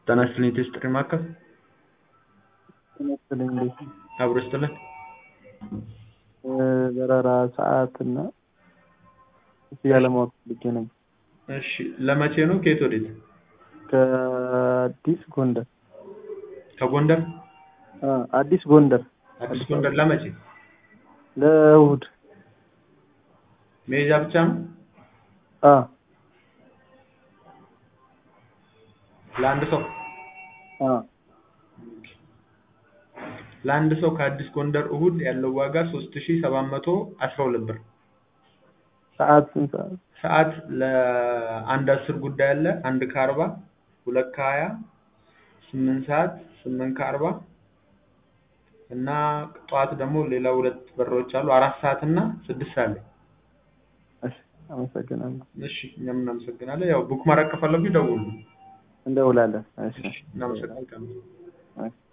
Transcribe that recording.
ጤና ይስጥልኝ ቴስት ጥሪ ማዕከል ጤና ይስጥልኝ እንዴት ነህ? አብሮ ይስጥልን። በረራ ሰዓት እና ክፍያ ለማወቅ ፈልጌ ነበር። እሺ ለመቼ ነው? ከየት ወዴት? ከአዲስ ጎንደር ከጎንደር አ አዲስ ጎንደር አዲስ ጎንደር ለመቼ? ለእሑድ መሄጃ ብቻ ነው? አ ለአንድ ሰው አ ለአንድ ሰው ከአዲስ ጎንደር እሑድ ያለው ዋጋ 3712 ብር። ሰዓት ስንት ሰዓት? ሰዓት ለአንድ አስር ጉዳይ አለ። አንድ ከአርባ ሁለት ከሀያ ስምንት ሰዓት ስምንት ከአርባ እና ጠዋት ደግሞ ሌላ ሁለት በሮች አሉ። አራት ሰዓት እና ስድስት ሰዓት ላይ። እሺ አመሰግናለሁ። እሺ እኛም እናመሰግናለን። ያው ቡክ ማድረግ ከፈለጉ ይደውሉ። እንደውላለን። እሺ እናመሰግናለን። እሺ